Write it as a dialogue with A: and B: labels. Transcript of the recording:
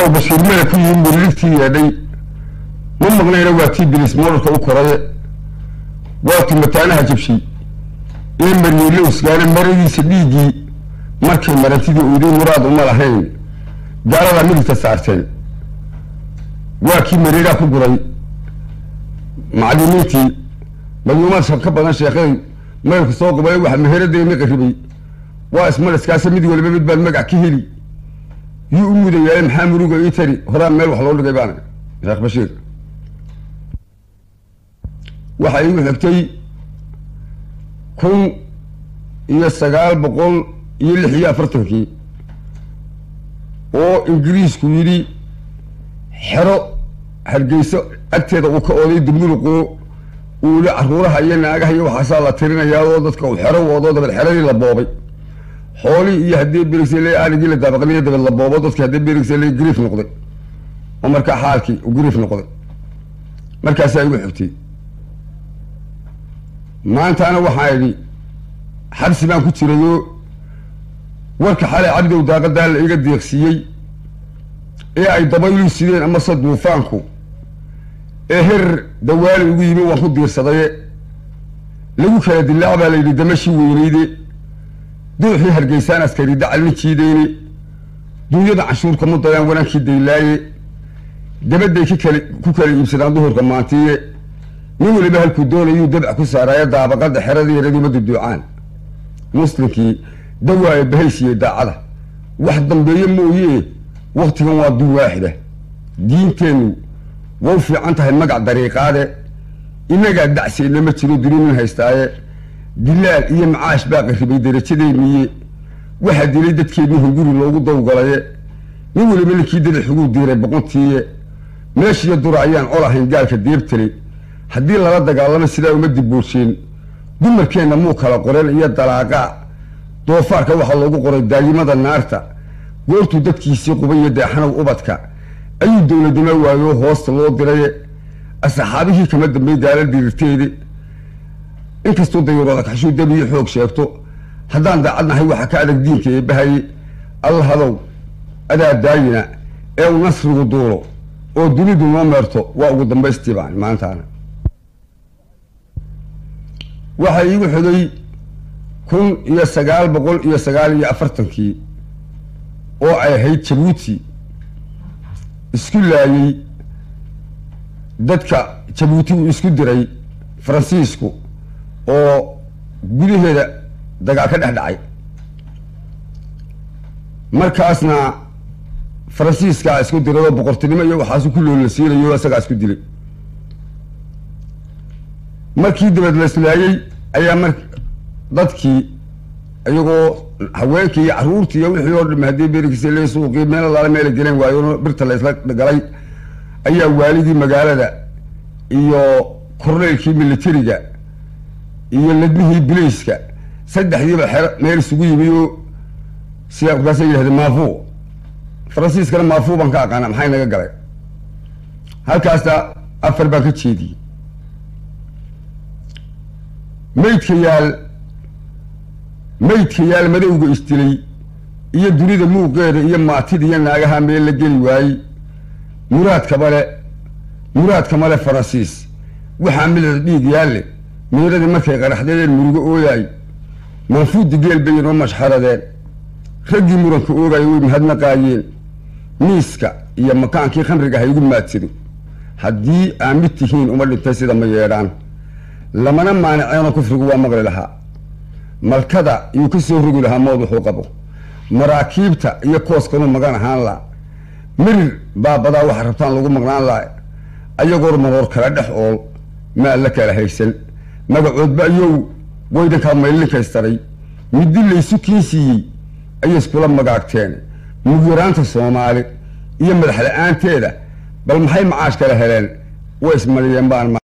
A: oo bashiir mele ku yimi muriligtii yeedhay ma maqnayna waa tii bilis moodharka u koraye waa tii mataanaha jabshay ee maryeelowsgaana maradiisa dhiiggii markay marantidii uydii muraad uma lahayn gaaladaa midigta saarteen waa kii mareeraa ku guray macallimiintii mayuumaad ka badan sheekhay maylku soo qubay waxa meheradayna qaribay waa ismaliskaase mid waliba mid baad magac ka heli yuu u mudayaale maxaa muruga ii tari horaan meel wax loo dhigay baana sheekh bashiir waxaa iigu xigtay kun iyo sagaal boqol iyo lix iyo afartankii oo ingiriisku yidhi xero hargeyso agteeda uu ka oday dumuluqoo uuli caruuraha iyo naagaha iyo waxaasaa la tirinayaa oo dadka uu xero wado dabad xeradii la boobay xoolii iyo haddii berigsale arigii la daabaqliyo dabad la boobo dadki haddii berigsale griif noqday oo markaa xaalkii u griif noqday markaasaa igu xigtay maantaana waxaa idhi xabsi baan ku jirayoo warka xalay cabdow daaqadaa la iga deeqsiiyey ee ay dabaylu sideen amase duufaanku ee herer dawaali ugu yimi waan ku diirsadaye lagu kala dilaac baa la yidhi damashii weyneyde duuxii hargeysaan askari dacalin jiideyne duunyada canshuurka mudayaan wanaankii daylaaye dabadday k kal ku kala iibsadaan duhurka maantiye nin weliba halkuu doonayuu dabc ku saaraayo daabaqada xeradii yaraduma duduucaan muslimkii dawaaye bahaysiye daacada wax dambeeye mooye waktigan waa dul waaxida diinteennu wau fiican tahay magac dariiqaade inagaa dacseedna ma jiro dunimin haystaaye dilaal iyo macaash baa qarribay darajadeeniye waxaa dilay dadkeennii hunguri loogu dawgalaye nin weliba ninkii dadaxuguu diiray boqontiiye meeshiiyo dura ayaan col ahayn gaalka deebtale haddii lala dagaalamo sidaa uma dibbuursheen dumarkeenna muu kala qoren iyo dalaaqaa doofaarka waxaa loogu qoray daayimada naarta goortuu dadkiisii qubay iyo deexanow ubadka ayuu dowladnimo waayo hoosta loo diraye asxaabihii kama dambey gaala dirirteede inkastuu dayurooda kaxshuu dabiyo xoog sheegto haddaan daacadnahay waxaa ka adag diinka eebbahaye allahadow adaa daayina ee uu nasrigu duulo oo dunidu noo meerto waa ugu dambaystii baan maantaana waxaa iigu xigay kun iyo sagaal boqol iyo sagaal iyo afartankii oo ay ahayd jabuuti isku laayey dadka jabuuti uu isku diray faransiisku oo gudaheeda dagaal ka dhex dhacay markaasna faransiiskaa isku diray oo boqortinimo iyo waxaasu ku loolasiinayo isagaa isku dilay markii dabad la islaayey ayaa mar dadkii iyagoo haweenkii iyo caruurtii iyo wixii oo dham haddii berigiisa le suuqii meel alaala meela geleen waayo birta la isla galay ayaa waaligii magaalada iyo korneylkii militariga iyo ladmihii bilayska saddexdiiba xero meel isugu yimi oo sidaa markaasa yidhahdeen maafuu faransiiskana maafuu baan ka aqaana maxay naga galay halkaasna afar baan ka jeediyey maydka yaal maydka yaal madowga isdilay iyo dunida muuqeeda iyo maatida iyo naagaha meel la geli waayey muraadkaba le muraadka male faransiis waxaa midada dhiig yaalle miiradii markay qaraxdadeen murugo ooyaay manfuudi geel bay inoo mashxaradeen raggii muranka oogaya way mahadnaqaayeen miiska iyo makaankii khamriga ha igu maadsado haddii aa mid tihiin uma dhintay sida ma yeedhaan lamana maaniceeno kufrigu waa maqli lahaa malkada iyuu ka soo rogi lahaa mood wuxuu qabo maraakiibta iyo kooskanuu magan ahaan laa mirir baabadaa waxa rabtaan lagu maqnaan laa ayagoor maroor kala dhex ool maa la kala haysan magacoodba iyow waydankaa maylinkaystaray middi laysu kiin siiyey ayay iskula magaagteen mugyaraanta soomaali iyo madax la-aanteeda bal maxay macaash kala heleen way ismaliyeen baan